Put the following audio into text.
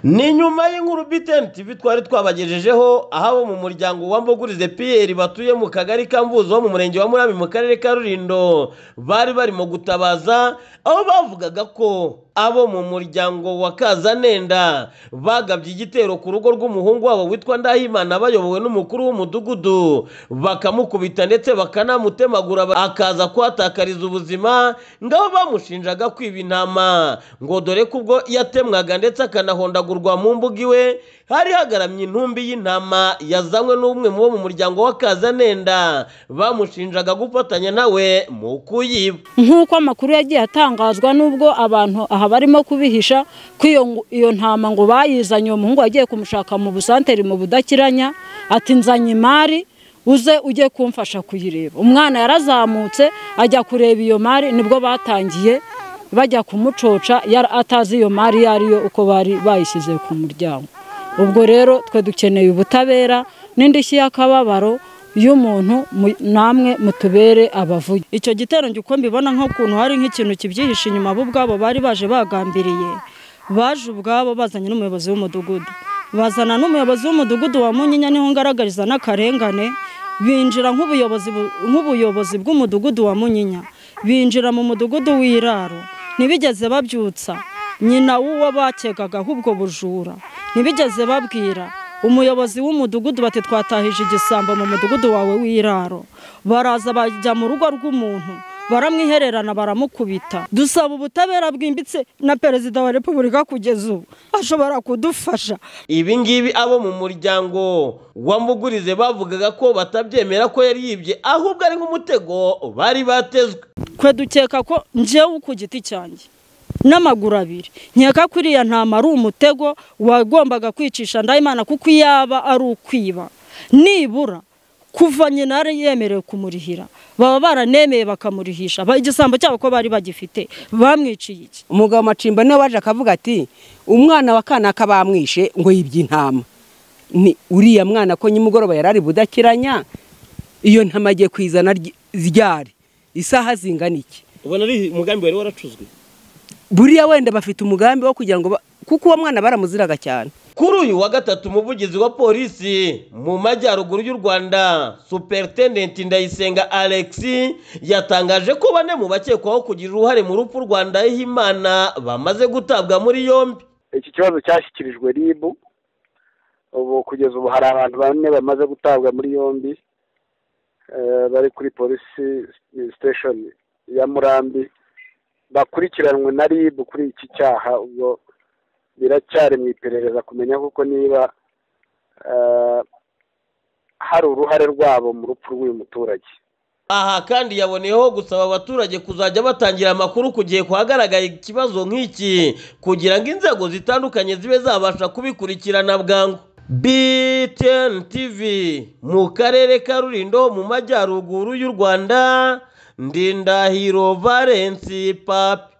Ni nyuma y'inkuru BTN TV twari twabagejejeho aho abo mu muryango wa Mbogurize Pierre batuye mu kagari ka Mbuzo ho mu murenge wa Murambi mu karere ka Rulindo bari barimo gutabaza aho bavugaga ko abo mu muryango wa Kazanenda bagabye igitero ku rugo rw'umuhungu wabo witwa Ndahimana bayobowe n'umukuru w'umudugudu bakamukubita ndetse bakanamutemagura ba- akaza kuhatakariza ubuzima ngabo bamushinjaga kwiba intama ngo dore ko ubwo yatemwaga ndetse akanahondagurwa mu mbuga iwe hari hagaramye intumbi y'intama yazanywe n'umwe mu bo mu muryango wa Kazanenda bamushinjaga gufatanya nawe mu kuyiba nk'uko amakuru yagiye atangazwa n'ubwo abantu aha barimo kubihisha ko iyo ngu- iyo ntama ngo bayizanye uwo muhungu wagiye kumushaka mu busanteri mu budakiranya ati nzanye imari uze ujye kumfasha kuyireba umwana yarazamutse ajya kureba iyo mari nibwo batangiye bajya kumucoca yari atazi iyo mari iyo ari yo uko bari bayishyize ku muryango ubwo rero twe dukeneye ubutabera n'indishyi y'akababaro y'umuntu mu- namwe mutubere abavugi icyo gitero njye uko mbibona nk'ukuntu hari nk'ikintu kibyihishe inyuma bo ubwabo bari baje bagambiriye baje ubwabo bazanye n'umuyobozi w'umudugudu bazana n'umuyobozi w'umudugudu wa munyinya niho ngaragariza n'akarengane binjira nk'ubuyobozi bu- nk'ubuyobozi bw'umudugudu wa munyinya binjira mu mudugudu w'iraro ntibigeze babyutsa nyina w'uwo bakegagaho ubwo bujura ntibigeze babwira umuyobozi w'umudugudu bati twatahije igisambo mu mudugudu wawe w'iraro baraza bajya mu rugo rw'umuntu baramwihererana baramukubita dusaba ubutabera bwimbitse na perezida wa repubulika kugeza ubu ashobora kudufasha ibi ngibi abo mu muryango wa Mbugurize bavugaga ko batabyemera ko yari yibye ahubwo ari nk'umutego bari batezwe twe dukeka ko njyewe ku giti cyanjye n'amaguru abiri nkeka ko iriya ntama ari umutego wagombaga kwicisha ndayimana kuko iyo yaba ari ukwiba nibura kuva nyina yari yemerewe kumurihira baba baranemeye bakamurihisha Ba- igisambo cyabo ko bari bagifite bamwiciye iki umugabo macimba niwe waje akavuga ati umwana wa kanaka bamwishe ngo yibye intama Ni uriya mwana ko nyimugoroba yari ari budakiranya iyo ntama agiye kwizana ry- ryari isaha zingana iki ubona ari umugambi wari waracuzwe buriya wenda bafite umugambi wo kugira ngo ba- kuko uwo mwana baramuziraga cyane kuri uyu wa gatatu umuvugizi wa polisi mu majyaruguru y'u Rwanda superintendent Ndayisenga Alex yatangaje ko bane mu bakekwaho kugira uruhare mu rupfu rwa Ndahimana bamaze gutabwa muri yombi iki kibazo cyashyikirijwe ribu ubu kugeza ubu hari abantu bane bamaze gutabwa muri yombi eh, bari kuri polisi siteshoni ya murambi bakurikiranwe na ribu kuri iki cyaha ubwo biracyari mu iperereza kumenya kuko niba eh, hari uruhare rwabo mu rupfu rw'uyu muturage aha kandi yaboneyeho gusaba abaturage kuzajya batangira amakuru ku gihe kuhagaragaye ikibazo nk'iki kugira ngo inzego zitandukanye zibe zabasha kubikurikirana bwangu BTN TV mu karere ka Rulindo mu majyaruguru y'u Rwanda Ndindahiro Valence Papi